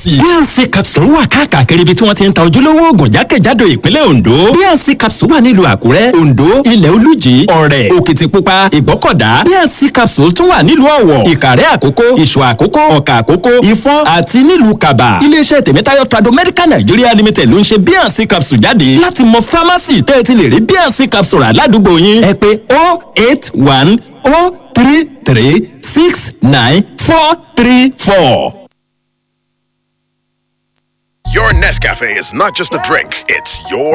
bnc capsule wà káàkiri ibi tí wọ́n ti ń ta ojúlówó oògùn jákèjádò ìpínlẹ̀ ondo bnc capsule wà nílùú àkúrẹ́ ondo ilẹ̀ olújì ọ̀rẹ́ òkìtìpupa ìgbọ́kọ̀dá bnc capsule tún wà nílùú ọ̀wọ̀ ìkàrẹ́ àkókó ìṣù àkókó ọ̀kà àkókó ìfọ́n àti nílùú kaba iléeṣẹ́ tèmítáyọ̀ trado medical nigeria limited ló ń ṣe bnc capsule jáde láti mọ pharmacy tẹ́ ẹ ti lè rí bnc capsule rà ládùúgbò yín ẹ pé oh eight one oh three three six nine four three four. Your Nescafe is not just a drink, it's your